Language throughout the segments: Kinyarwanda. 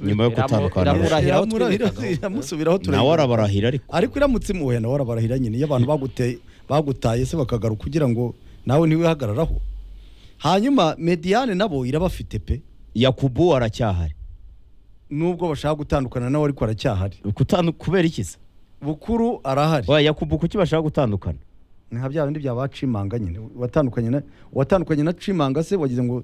nyuma yo gutandukana iramurahira aho Iramura- twerekana ira- iramusubiraho nawe arabarahira ariko ariko iramutse imuhuye nawe arabarahira nyine iyo abantu baguteye bagutaye se bakagaruka kugira ngo nawe ntiwihagararaho hanyuma mediyane nabo irabafite pe yakubu aracyahari nubwo bashaka gutandukana nawe ariko aracyahari Gutandu- kubera iki se bukuru arahari Oya, yakubu kuki bashaka gutandukana nka bya bindi byaba cimanga nyine watandukanye na watandukanye na cimanga se wagize ngo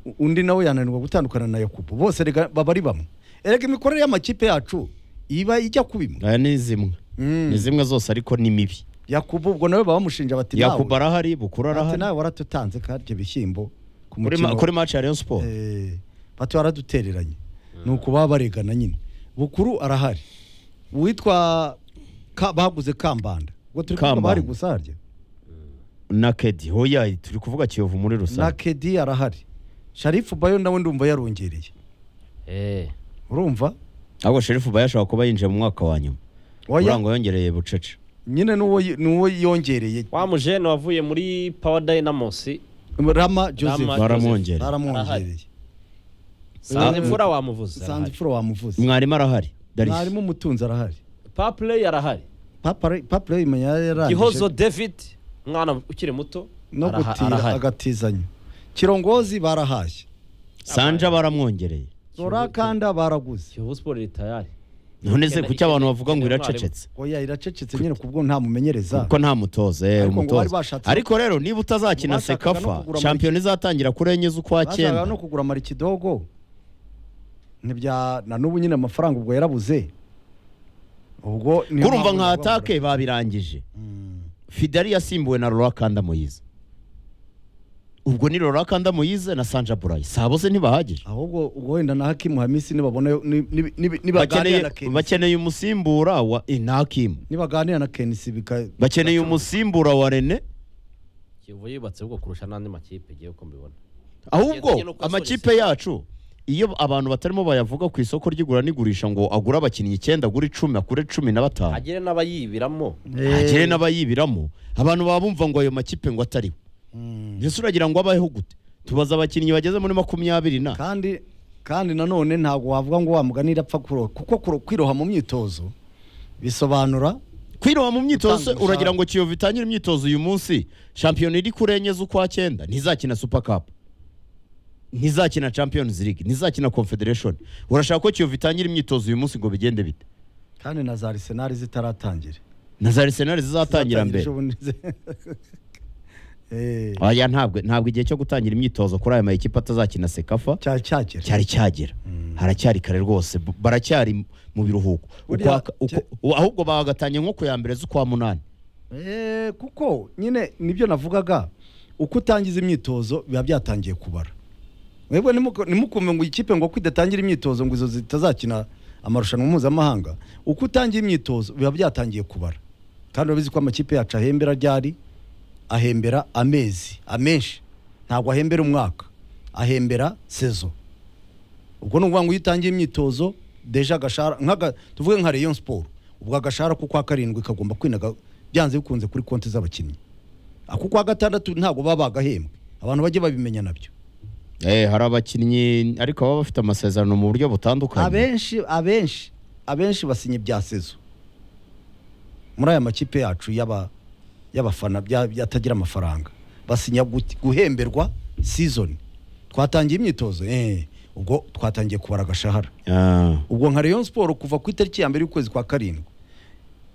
u- undi nawe yananirwa gutandukana na yakubu bose rega baba ari bamwe erega imikorere y'amakipe yacu iba ijya kubimwe aya ni zimwe Mm. ni zimwe zose ariko ni mibi yakubu ubwo nawe baba bamushinja bati nawe yakubu arahari bukuru bati arahari nawe waratutanze kandi bishyimbo ku Kuri ma- mukino kuri match ya rayon sport Eh, bato baradutereranye ni uku baba baregana nyine bukuru arahari uwitwa Ka- baguze kambanda ubwo turi kuvuga Kambanda. bari gusa harya na kedi hoya turi kuvuga kiyovu muri na rusange kedi arahari sharifu bayo nawe ndumva yarongereye Eh, urumva ahubwo sherifu uba yashobora kuba yinjiye mu mwaka wa nyuma Oya, urango yongereye bucece nyine n'uwo y- n'uwo yongereye wa mujene wavuye muri power dynamos rama joseph Rama- baramwongereye baramwongereye sanze mvura wamuvuze sanze ifuro wamuvuze mwarimu arahari darisi mwarimu umutunzi arahari papule arahari papure imenya gihozo yarangije david mwana ukiri muto no araha- gutira arahari. agatizanya kirongozi barahashye sanja baramwongereye rorakanda baraguze kiyovu sport iri tayari none se Ikeneye- kuki abantu bavuga ngo ikeneye umwarimu. iracecetse oya iracecetse nyine kubwo nta mumenyereza kuko nta mutoza eh, Ariko ngo bari umutoza bashatse- ariko rero niba utazakina bashakaga no sekafa kugura shampiyona izatangira kuri enye z'ukwa bashakaga no cyenda kugura marikidogo ntibya na n'ubu nyine amafaranga ubwo yarabuze ubwo niyo kurumva mpamvu nka navuga ngo- atake babirangije Mm. fidari yasimbuwe na rora kanda moyize ubwo ni rora kanda moyize na sanja burayi saa bose ntibahagije ahubwo ubwo wenda na hakimu hamisi nibabona ni- ni- ni- nibaganira bakeneye na kenisi bakeneye umusimbura wa inakimu nibaganira na kenisi bika bakeneye umusimbura wa rene kiyovu yubatse ubwo kurusha n'andi makipe igiye uko mbibona ahubwo Bagenda no kuyasoresha. amakipe yacu iyo abantu batarimo bayavuga ku isoko ry'igura n'igurisha ngo agure abakinnyi icyenda agure icumi akure cumi na batanu agire n'abayibiramo hagire n'abayibiramo abantu baba bumva ngo ayo makipe ngo atariwe Mm. mbese uragira ngo abayeho gute tubaza abakinnyi bageze muri makumyabiri na kandi kandi nanone ntabwo wavuga ngo wamuganira apfa kuroha kuko kuro- kwiroha mu myitozo bisobanura kwiroha mu myitozo Gutanga uragira ngo kiyovu itangire imyitozo uyu munsi shampiyona iri kuri enye z'ukwa cyenda ntizakina super cup ntizakina champions league ntizakina confederation urashaka ko kiyovu itangire imyitozo uyu munsi ngo bigende bite kandi na za arisenali zitaratangira na za arsenal zizatangira mbere mbere oya ntabwo ntabwo igihe cyo gutangira imyitozo kuri aya mayikipe atazakina sekafa cya cyagera cyari cyagera haracyari kare rwose b- baracyari mu biruhuko Buriya- Ukwa- uko- ahubwo bagatangiye nko ku ya mbere z'ukwa munani Eh, kuko nyine nibyo navugaga uko utangiza imyitozo biba byatangiye kubara mwebwe nimuko- ntimukumve ngo ikipe ngo ko idatangira imyitozo ngo izo zitazakina amarushanwa mpuzamahanga uko utangiye imyitozo biba byatangiye kubara kandi urabizi ko amakipe yacu ahembera ryari ahembera amezi amenshi ntabwo ahembera umwaka ahembera sezo ubwo ni ukuvuga ngo iyo utangiye imyitozo deja agashara nk'aga tuvuge nka rayon siporo ubwo agashara ku kwa karindwi kagomba kwinaga byanze bikunze kuri konti z'abakinnyi ako kwa gatandatu ntabwo baba bagahembwe abantu bajye babimenya nabyo Eh, hari abakinnyi ariko baba bafite amasezerano mu buryo butandukanye abenshi abenshi abenshi basinye bya sezo muri aya makipe yacu y'aba- y'abafana bya- byatagira amafaranga basinya gu- guhemberwa season twatangiye imyitozo eh, ubwo twatangiye kubara agashahara Ah, ubwo nka rayon siporo kuva ku itariki ya mbere y'ukwezi kwa karindwi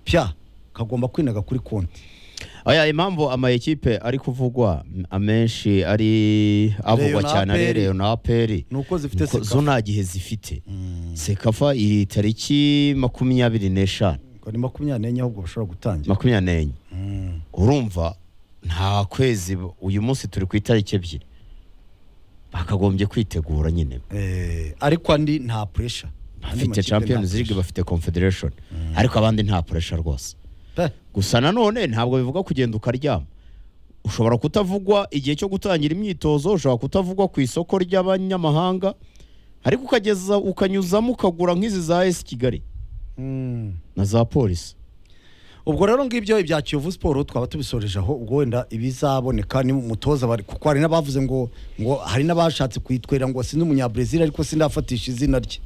pya kagomba kwinaga kuri konti oya impamvu amayikipe ari kuvugwa m- amenshi ari avugwa Rayon cyane ari APR. reyonaperi ni uko zifite zo sekafa nta gihe zifite sekafa iri tariki makumyabiri n'eshanu ni makumyabiri n'enye ahubwo bashobora gutangira makumyabiri n'enye Mm. urumva nta kwezi b- uyu munsi turi ku itariki ebyiri bakagombye kwitegura nyine Eh, ariko andi nta puresha bafite champions league bafite confederation ariko abandi nta puresha rwose gusa nanone ntabwo bivuga kugenda ukaryama ushobora kutavugwa igihe cyo gutangira imyitozo ushobora kutavugwa ku isoko ry'abanyamahanga ariko ukageza ukanyuzamo ukagura nk'izi za esi kigali na za polisi ubwo rero ngibyo ibya kiyovu siporo twaba tubisoreje aho ubwo wenda ibizaboneka ni umutoza bari kuko hari n'abavuze ngo ngo hari n'abashatse kuyitwerera ngo sinzi umunyabresil ariko sindafatisha izina rye